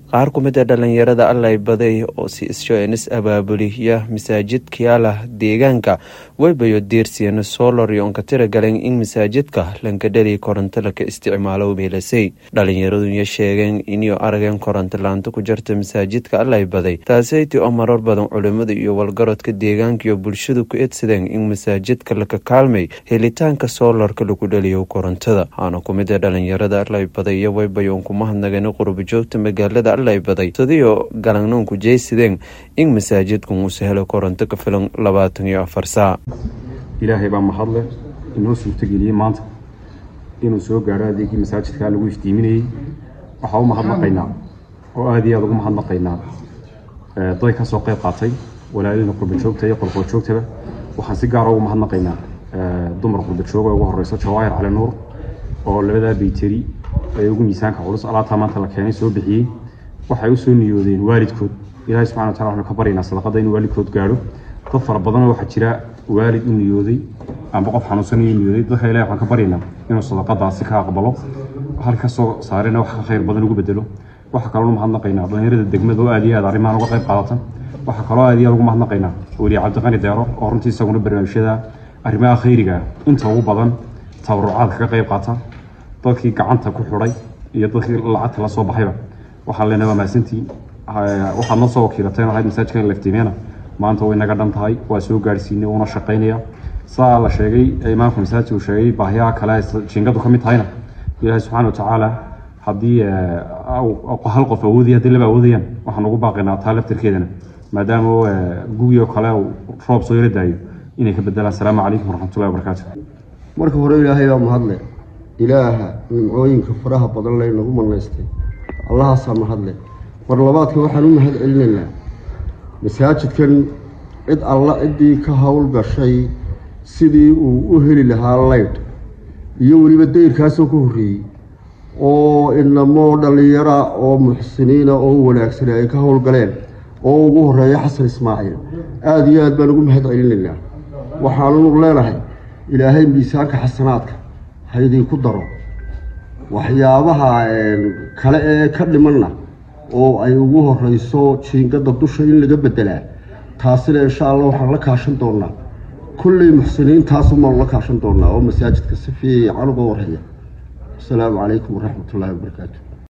qaar ku mid a dhalinyarada allay baday oo si isho-enis abaabuliya masaajidkyaala deegaanka waybayo diirsiyana soolor iyo onka tira galeen in masaajidka lankadhali koronto laka isticmaalo meelasay dhalinyaraduya sheegeen inay arageen koronto laanta ku jirta masaajidka allay baday taaseyti oo marar badan culimada iyo walgarodka deegaanka iyo bulshadu ku edsadeen in masaajidka laka kaalmay helitaanka soolarka lagu dhaliyo korontada waxaana ku mid a dhalinyarada allay baday iyo waybayo on kuma hadnageen qurbajoogta magaalada allay baday sadiyo galangnoonku jeysadeen in masaajidkan uu sahelo koronto ka filan labaatan iyo afar saac ilaahay baa mahadle inoo suurtageliyey maanta inuu soo gaaro adeegii masaajidkaa lagu iftiiminayey waxaa u mahadnaqaynaa oo aada iyo aada ugu mahadnaqaynaa day ka soo qayb qaatay walaalina qurbajoogta iyo qolqoljoogtaba waxaan si gaara ugu mahadnaqaynaa dumar qurbajooga ugu horeyso jawaahir cali nuur oo labadaa bayteri ee ugu miisaanka culus alaabtaa maanta la keenay soo bixiyey waxay usoo niyoodeen waalidkood ilahay subxana watala waxanu ka baryaynaa sadaqada inuu waalidkood gaadho dad fara badanoo waxaa jira waalid u niyooday amba qof xanuunsanayo niyooday dadka ilahi waxaan ka baryaynaa inuu sadaqadaasi ka aqbalo halka ka soo saarena wax ka khayr badan ugu bedelo waxaa kaloo mahadnaqaynaa dhalinyarada degmada oo aad iyo aad arrimahan uga qayb qaadatan waxaa kaloo aad iyo aad ugu mahadnaqaynaa weliye cabdiqani deero oo runtii isaguna barnaamijyada arrimaha khayriga inta ugu badan tabarucaadka ka qayb qaata dadkii gacanta ku xidhay iyo dadkii lacagta la soo baxayba waxaan leenahay waa mahadsantii waxaad noo soo wakiilateen ahayd masaajidkan laftimeena maanta way naga dhan tahay waa soo gaadhsiinay uuna shaqaynaya saa la sheegay imaamka masaajidka uu sheegay baahiyaha kale jiingadu ka mid tahayna ilaahay subxaana watacaala haddii hal qof awoodaya haddii laba awoodayaan waxaan ugu baaqaynaa taa laftirkeedana maadaama gugii oo kale roob soo yara daayo inay ka bedelaan asalaamu calaykum waraxmatullahi wabarakaatu marka hore ilaahay baa mahadle ilaaha nimcooyinka faraha badan leh nagu manaystay allahaasaa mahadle mar labaadka waxaan u mahad celinaynaa masaajidkan cid alla ciddii ka howl gashay sidii uu u heli lahaa laydh iyo weliba dayrkaasoo ka horreeyey oo inamoo dhallinyara oo muxsiniina oo wanaagsana ay ka howlgaleen oo ugu horeeya xasan ismaaciil aada iyo aad baan ugu mahad celinaynaa waxaanu leenahay ilaahay miisaanka xasanaadka ha idinku daro waxyaabaha kale ee ka dhimanna oo ay ugu horeyso jiingada dusha in laga bedelaa taasina insha allah waxaan la kaashan doonaa kulley muxsiniintaasumaan la kaashan doonaa oo masaajidka si fiican uga warhaya asalaamu calaykum waraxmatullaahi wabarakaatu